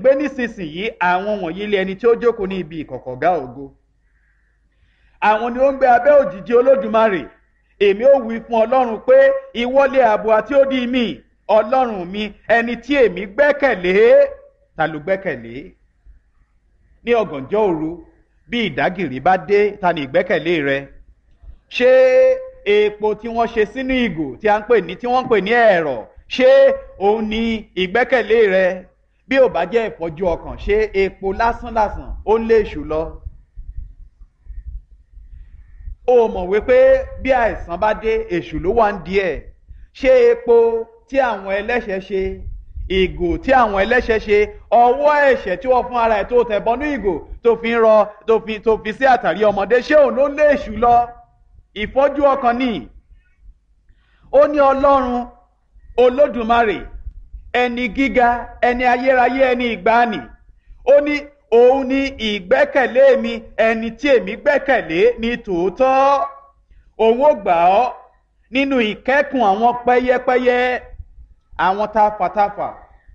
gbé nísinsìnyí àwọn wọ̀nyí lé ẹni tí ó jókòó ní ibi ìkọ̀kọ̀gá ògo àwọn ni ó ń gbé abẹ́ òjìji olódùmarè èmi ó wí fún ọlọ́run pé ìwọlé ààbò àti ó dí mi ọlọ́run mi ẹni tí èmi gbẹ́kẹ̀lé ta ló gbẹ́kẹ̀lé ní ọ̀gànjọ́ òru bí ìdágìrì bá dé ta ni ìgbẹ́kẹ̀lé rẹ ṣé epo tí wọ́n ṣe sínú ìgò tí a ń pè ní tí wọ́n ń pè ní ẹ̀rọ ṣé òun ni ìgbẹ́kẹ̀lé rẹ bí ò bá jẹ́ ìfọ́jú ọkàn ṣé epo lásánlàsàn ó ń lé èṣù lọ o mọ̀ wípé bí àìsàn bá dé èṣù ló wà ń di ẹ̀ ṣé epo tí àwọn ẹlẹ́ṣẹ̀ ṣe ìgò tí àwọn ẹlẹ́ṣẹ̀ ṣe ọwọ́ ẹ̀ṣẹ̀ tí wọ́n fún ara ẹ̀ tó tẹ̀ bọ́nú ìgò tó fi ń rọ tó fi tó fi sí àtàrí ọmọdé ṣé òun ló lé èṣù lọ ìfọ́jú ọkàn ni ó ní ọlọ́run olódùmarè ẹni gíga ẹni ayérayé ẹni ìgbàanì ó ní òun ni ìgbẹ́kẹ̀lé mi ẹni tí èmi gbẹ́kẹ̀lé ní tòótọ́ òun ó gbà ọ́ nínú ìkẹ́kùn àwọn pẹ́yẹ́pẹ́yẹ́ àwọn tafàtafà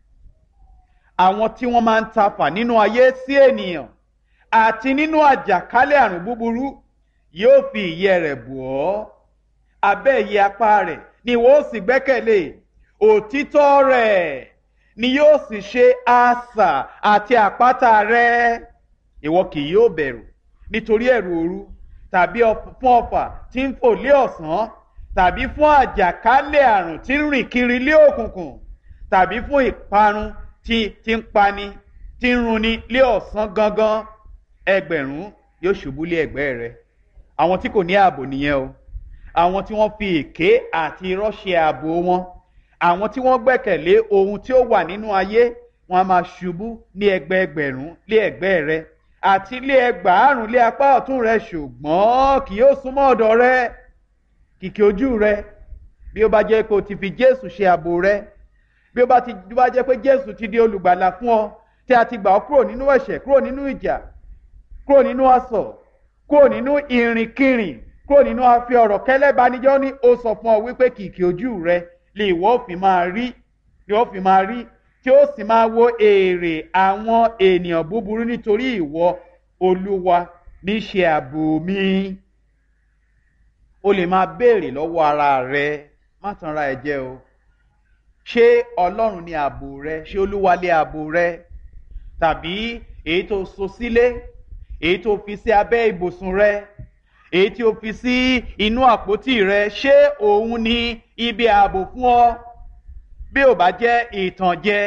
àwọn tí wọ́n máa ń tafà nínú ayé sí ènìyàn àti nínú àjàkálẹ̀ àrùn búburú yóò fi ìyẹ́ rẹ̀ bù ọ́ abẹ́ ìyẹ́ apá rẹ̀ ni wọ́n ó sì gbẹ́kẹ̀lé òtítọ́ rẹ̀ ni yóò sì ṣe asà àti àpáta rẹ̀ ìwọ kì yóò bẹ̀rù nítorí ẹ̀rù òru tàbí fún ọfà tí ń fò lé ọ̀sán tàbí fún àjàkálẹ̀ àrùn tí ń rìn kiri lé òkùnkùn tàbí fún ìparun tí tí ń pani tí ń runni lé ọ̀sán gangan ẹgbẹ̀rún yóò ṣubú lé ẹ̀gbẹ́ rẹ̀ àwọn tí kò ní ààbò nìyẹn o àwọn tí wọ́n fi èké àti irọ́ ṣe ààbò wọn àwọn tí wọ́n gbẹ́kẹ̀lé ohun tí ó wà nínú ayé wọn a máa ṣubú ní ẹgbẹ́ ẹgbẹ̀rún lé ẹgbẹ́ rẹ̀ àti lé ẹgbàárùn lé apá ọ̀tún rẹ̀ ṣùgbọ́n kì yóò súnmọ́ ọ̀dọ̀ rẹ̀ kìkì ojú rẹ bí ó bá jẹ́ pé o ti fi jésù ṣe ààbò rẹ bí ó bá ti bá jẹ́ pé jésù ti di olùgbàlà fún ọ tí a ti gbà ọ́ kúrò nínú ẹ̀ṣẹ̀ kúrò nínú ìjà kúrò nínú asọ̀ kúrò nínú ìrìnkìrìn kúrò nínú afi ọ̀rọ̀ kẹ́lẹ́banijọ́ ní ó sọ fún ọ wípé kìkì ojú rẹ lè wọ́ òfin máa rí lè òfin máa rí tí ó sì máa wo èrè àwọn ènìyàn búburú nítorí ìwọ olúwa ní ṣe ààbò mi o lè máa béèrè lọ́wọ́ ara rẹ má tan ra ẹ jẹ o ṣé ọlọ́run ni ààbò rẹ ṣé olúwa lé ààbò rẹ tàbí èyí tó so sílé èyí tó fi sí abẹ́ ibùsùn rẹ èyí tí o fi sí inú àpótí rẹ ṣé òun ni ibi ààbò fún ọ bí ò bá jẹ́ ìtànjẹ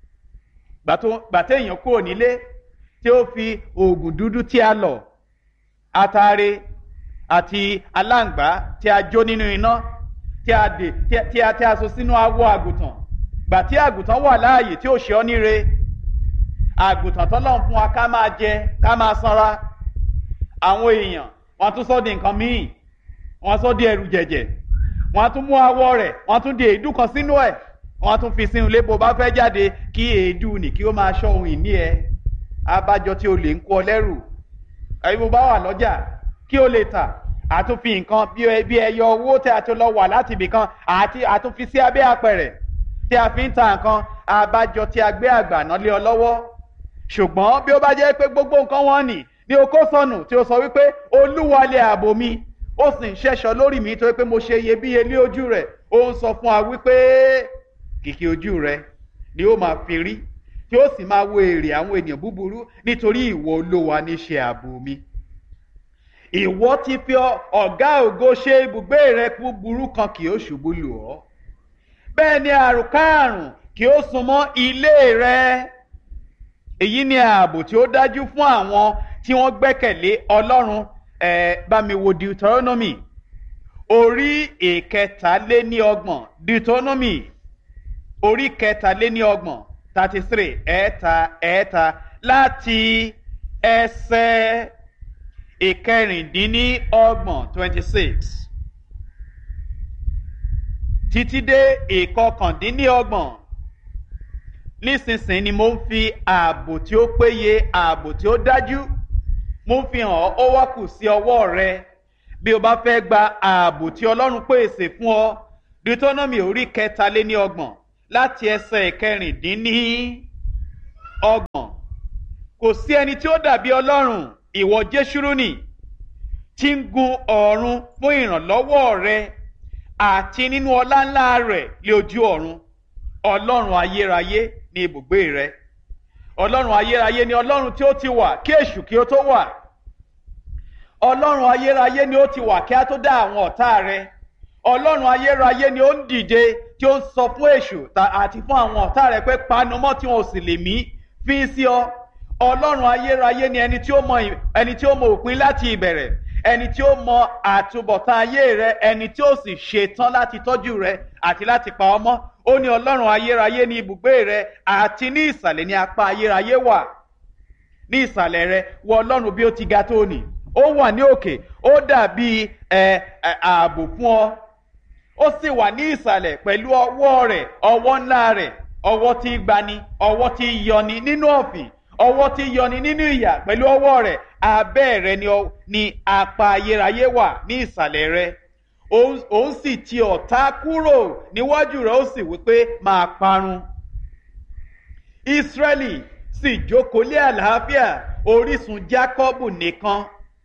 gbàtẹ́ èèyàn kúrò nílé tí ó fi oògùn dúdú tí a lọ̀ atare àti aláǹgbá tí a jó nínú iná tí a dè tí a tí a so sínú awọ àgùntàn gbà tí àgùntàn wà láàyè tí ó ṣe ọ́ níre àgùntàn tọ́lọ́run fún wa ká máa jẹ ká máa sanra àwọn èèyàn wọ́n tún sọ di nǹkan míì wọ́n sọ di ẹrù jẹ̀jẹ̀ wọ́n tún mú awọ rẹ̀ wọ́n tún di èédú kan sínú ẹ̀ wọ́n tún fi sínú ilé bó bá fẹ́ jáde kí èédú nì kí ó máa ṣọ́ ohun ìní ẹ abájọ tí o lè ń kó ọ lẹ́rù ẹ̀yin bó bá wà lọ́jà kí o lè tà àtúnfi nǹkan bí ẹyọ owó tí a ti lọ wà láti ibì kan àti àtúnfi sí abẹ́ apẹ̀rẹ̀ tí a fi ń ta nǹkan abájọ tí a gbé àgbà náà lé ọ lọ́wọ́ ṣùgbọ́n bí ó bá jẹ́ pé gbogbo nǹkan wọn nì ní o kó sọnù tí o sọ wípé olúwa lé ààbò mi ó sì ń ṣẹ́ṣọ lórí mi torí pé mo ṣe iyebíye lé ojú rẹ̀ ó ń sọ fún wa wípé kìkì ojú rẹ̀ ni ó máa fi rí tí ó sì máa wo èrè àwọn ènìyàn búburú nítorí ìwọ olówa ní ṣe ààbò mi ìwọ ti fi ọ̀gá ògo ṣe ibùgbé rẹ búburú kan kì ó ṣubú lù ọ́ bẹ́ẹ̀ ni àrùnkárùn kì ó súnmọ́ ilé rẹ èyí ni ààbò tí ó dájú fún àwọn tí wọ́n gbẹ́kẹ̀lé ọlọ́run ẹ̀ bá mi wo deuteronomy orí ìkẹtàléníọgbọ̀n deuteronomy orí kẹtàléníọgbọ̀n thirty three ẹ̀ẹ́ta ẹ̀ẹ́ta láti ẹsẹ̀ ìkẹrìndínlọ́gbọ̀n twenty six títí dé ìkọkàndínlọ́gbọ̀n nísinsìnyí ni mo ń fi ààbò tí ó péye ààbò tí ó dájú mo ń fi hàn ó wá kù sí ọwọ́ rẹ bí o bá fẹ́ gba ààbò tí ọlọ́run pèsè fún ọ deuteronomy orí kẹtàléníọgbọ̀n láti ẹsẹ̀ ìkẹrìndínní ọgbọ̀n kò sí ẹni tí ó dàbí ọlọ́run ìwọ jésùrúnì tí ń gun ọ̀run fún ìrànlọ́wọ́ rẹ àti nínú ọlá ńlá rẹ̀ lé ojú ọ̀run ọlọ́run ayérayé ní ibùgbé rẹ ọlọ́run ayérayé ni ọlọ́run tí ó ti wà kí èṣù kí ó tó wà ọlọ́run ayérayé ni ó ti wà kí á tó dá àwọn ọ̀tá rẹ ọlọ́run ayérayé ni ó ń dìde tí ó ń sọ fún èṣù àti fún àwọn ọ̀tá rẹ pé panumọ́ tí wọn ò sì lè mí fi sí ọ ọlọ́run ayérayé ni ẹni tí ó mọ ẹni tí ó mọ òpin láti ìbẹ̀rẹ̀ ẹni tí ó mọ àtúbọ̀tán ayé rẹ ẹni tí ó sì ṣetán láti tọ́jú rẹ àti láti pa ọmọ ó ní ọlọ́run ayérayé ní ibùgbé rẹ àti ní ìsàlẹ̀ ní apá ayérayé wà ní ìsàlẹ̀ rẹ wọ ọlọ́run bí ó ti ga tó nì ó wà ní òkè ó dàbí ẹ ààbò fún ọ ó sì wà ní ìsàlẹ̀ pẹ̀lú ọwọ́ rẹ̀ ọwọ́ ńlá rẹ̀ ọwọ́ tí gbani ọwọ́ tí yọni nínú ọ̀fìn ọwọ́ tí yọni nínú ìyà pẹ̀lú ọwọ́ rẹ̀ abẹ́ rẹ̀ ni apá ayérayé wà ní ìsàlẹ̀ rẹ̀ òun sì ti ọ̀tá kúrò níwájú rẹ̀ ó sì wípé máa parun. Ísírẹ́lì sì jókòó lé àlàáfíà orísun Jákọ́bù nìkan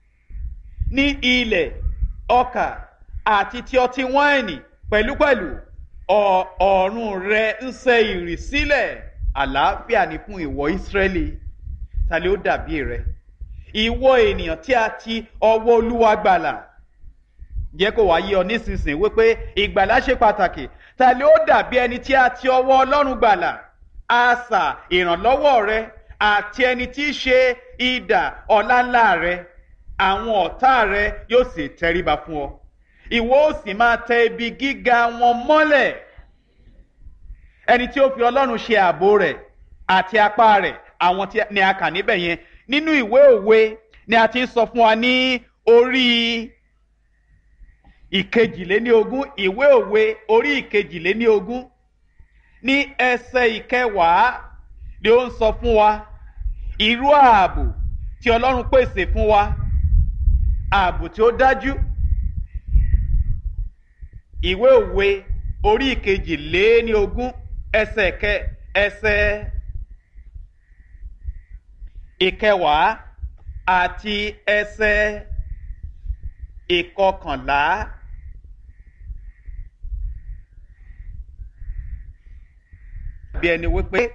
ní ilẹ̀ ọkà àti ti ọtí wáìnì pẹ̀lúpẹ̀lú ọ̀ọ̀run rẹ̀ ń ṣe ìrì sílẹ̀ àlàáfíà ni fún ìwọ Ísírẹ́lì ta ló dàbí rẹ ìwọ ènìyàn tí a ti ọwọ́ Olúwa gbàlà jẹ́ kó wá yé ọ nísinsìnyí wípé ìgbàlà ṣe pàtàkì ta ló dàbí ẹni tí a ti ọwọ́ Ọlọ́run gbàlà asà ìrànlọ́wọ́ rẹ àti ẹni tí í ṣe idà ọláńlá rẹ àwọn ọ̀tá rẹ yóò sì tẹríba fún ọ ìwọ ó sì máa tẹ ibi gíga wọn mọ́lẹ̀ ẹni tí ó fi ọlọ́run ṣe ààbò rẹ̀ àti apá rẹ̀ àwọn tí ni a kà níbẹ̀ yẹn nínú ìwé òwe ni a ti ń sọ fún wa ní orí ìkejìléníogún ìwé òwe orí ìkejìléníogún ní ẹsẹ̀ ìkẹwàá ni ó ń sọ fún wa irú ààbò tí ọlọ́run pèsè fún wa ààbò tí ó dájú ìwé òwe orí ìkejìléníogún ẹsẹ̀ kẹ ẹsẹ̀ ìkẹwàá àti ẹsẹ̀ ìkọkànlá. bí ẹni wípé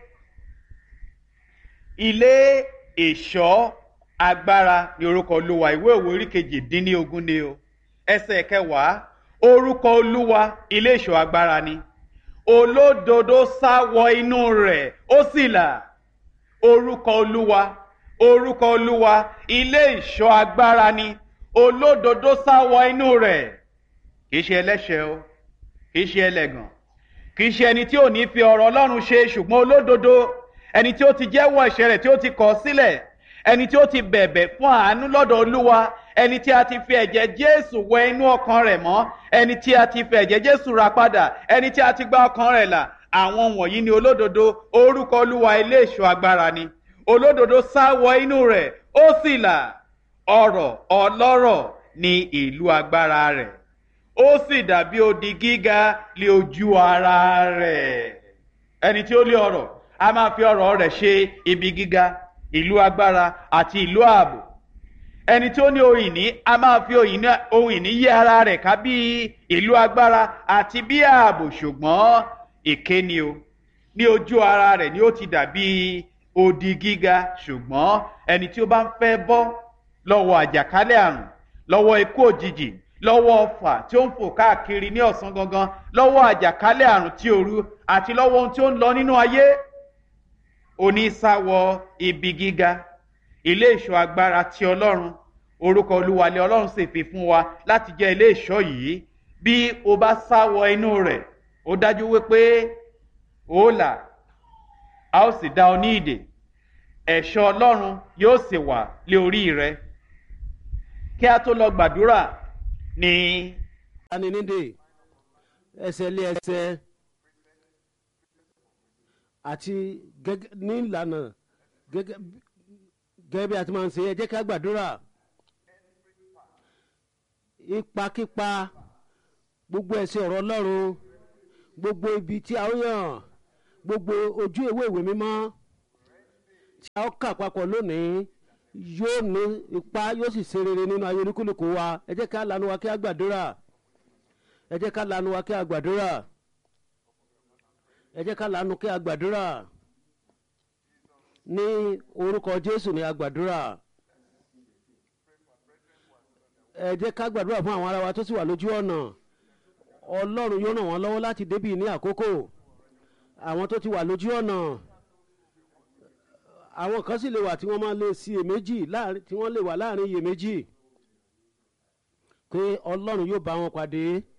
ilé ìṣọ́ agbára ni orúkọ olúwa ìwé òwe orí kejì dín ní ogún ni o ẹsẹ̀ kẹwàá orúkọ olúwa ilé ìṣọ́ agbára ni olódodo sá wọ inú rẹ̀ ó sì là orúkọ olúwa orúkọ olúwa ilé ìṣọ́ agbára ni olódodo sá wọ inú rẹ̀ kì í ṣe ẹlẹ́ṣẹ̀ o kì í ṣe ẹlẹ́gàn kì í ṣe ẹni tí ò ní fi ọ̀rọ̀ ọlọ́run ṣe ṣùgbọ́n olódodo ẹni tí ó ti jẹ́wọ́ ẹ̀ṣẹ̀ rẹ̀ tí ó ti kọ̀ sílẹ̀ ẹni tí ó ti bẹ̀bẹ̀ fún àánú lọ́dọ̀ olúwa ẹni tí a ti fi ẹ̀jẹ̀ jésù wẹ inú ọkàn rẹ̀ mọ́ ẹni tí a ti fi ẹ̀jẹ̀ jésù ra padà ẹni tí a ti gba ọkàn rẹ̀ là àwọn wọ̀nyí ni olódodo orúkọ olúwa ilé ìṣọ́ agbára ni olódodo sá wọ inú rẹ̀ ó sì là ọrọ̀ ọlọ́rọ̀ ní ìlú agbára rẹ̀ ó sì dàbí odi gíga lé ojú ara rẹ̀ ẹni tí ó lé ọrọ̀ a máa fi ọrọ̀ rẹ̀ ṣe ibi gíga ìlú agbára àti ìlú ààbò ẹni tí ó ní ohun ìní a máa fi ohun ìní yí ara rẹ̀ ká bí ìlú agbára àti bí ààbò ṣùgbọ́n èké ni o ní ojú ara rẹ̀ ni ó ti dàbí odi gíga ṣùgbọ́n ẹni tí ó bá ń fẹ́ bọ́ lọ́wọ́ àjàkálẹ̀ àrùn lọ́wọ́ ikú òjijì lọ́wọ́ ọfà tí ó ń fò káàkiri ní ọ̀sán gangan lọ́wọ́ àjàkálẹ̀ àrùn tí òru àti lọ́wọ́ ohun tí ó ń lọ nínú ayé onísàwọ̀ ibi gíga ilé ìṣọ́ agbára ti ọlọ́run orúkọ olúwalẹ̀ ọlọ́run sì fi fún wa láti jẹ́ ilé ìṣọ́ yìí bí o bá sáwọ inú rẹ̀ ó dájú wípé ó là a ó sì dá ọ ní ìdè ẹ̀ṣọ́ ọlọ́run yóò sì wà lé orí rẹ kí a tó lọ gbàdúrà ní. aninide ẹsẹ̀ lé ẹsẹ̀ àti gẹ́gẹ́ ní ìlànà gẹ́gẹ́ gẹ́gẹ́ bí a ti máa ń ṣe ẹ jẹ́ ká gbàdúrà ipakípa gbogbo ẹ̀sìn ọ̀rọ̀ ọlọ́run gbogbo ibi tí a ó yàn gbogbo ojú ìwé ìwé mímọ́ tí a ó kà papọ̀ lónìí yóò ní ipa yóò sì ṣe rere nínú ayé olúkúlùkù wa ẹ jẹ́ ká lanu wa kí a gbàdúrà ẹ jẹ́ ká lanu wa kí a gbàdúrà ẹ jẹ́ ká lanu kí a gbàdúrà ní orúkọ jésù ní a gbàdúrà ẹ jẹ́ ká gbàdúrà fún àwọn ará wa tó sì wà lójú ọ̀nà ọlọ́run yóò ràn wọ́n lọ́wọ́ láti débì ní àkókò àwọn tó ti wà lójú ọ̀nà àwọn kan sì lè wà tí wọ́n máa lè sí iyèméjì tí wọ́n lè wà láàrin iyèméjì pé ọlọ́run yóò bá wọn pàdé